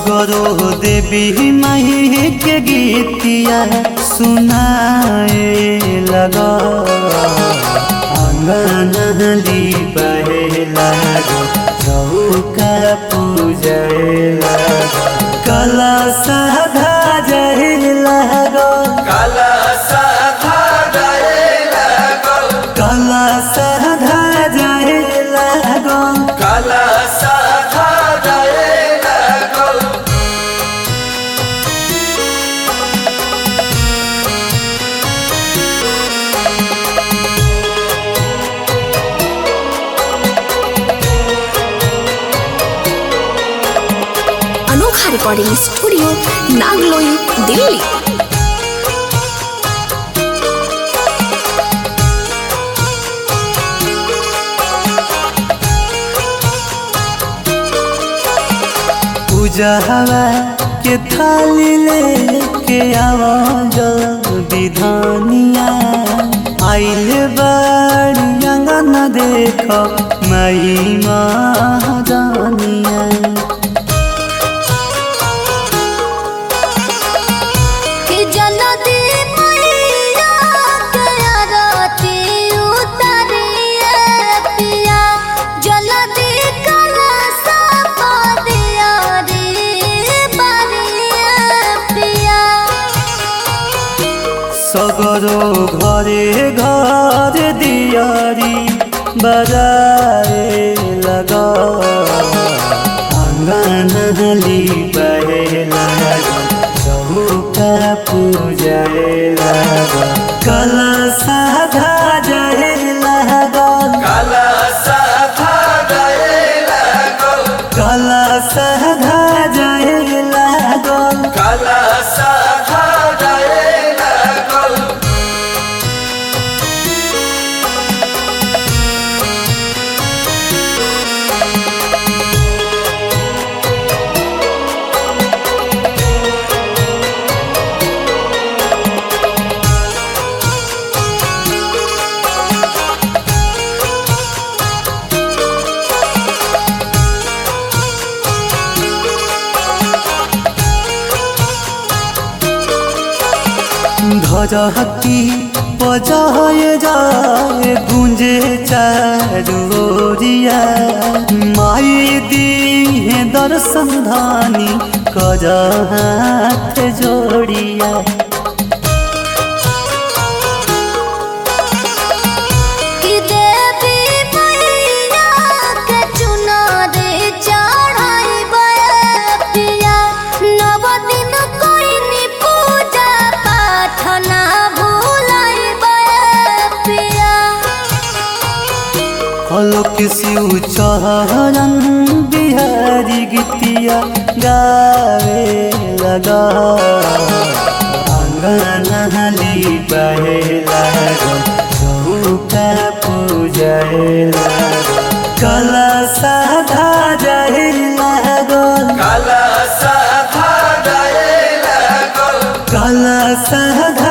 सगरो देवी माही के गीतिया सुनाए लगा अंगनली बहे लगा चौका पूजे लगा कला साधा जहे लगा काला साधा जाए लागल कला साधा जहे लगा काला साधा जाए लागल अनोखा रिकॉर्डिंग स्टूडियो नागलोई दिल्ली पूजा हवा के थाली लेके आवा जल्दी धनिया आइल बाड़ी अंगन देख मई महादानिया कि जल्दी मैया के आरती उतारिए पिया जल्दी कलशा पादिया रे बारिए पिया सगरो घरे घर दियारी बजाए लगा आंगन बहे लगा चौका पूजाए लगा कला साधा जाए लगा काला साधा जाए लागल कला साधा जाए लगा काला साधा जाए लागल धरहती बजाए जाए गुंजे चारोरिया माई दी है दर्शन धानी कर हाथ जोड़िया कि देवी मैया के चुनरी चढ़ाइबे पिया नव दिन कोइनी पूजा पाठ ना भूलाइबे पिया हलोक शिव चरण बिहारी गीतिया गावे लगा आंगन हली बहे लगा चौका पूजाए लगा कला साधा जाए लागल काला साधा जाए लागल कला साधा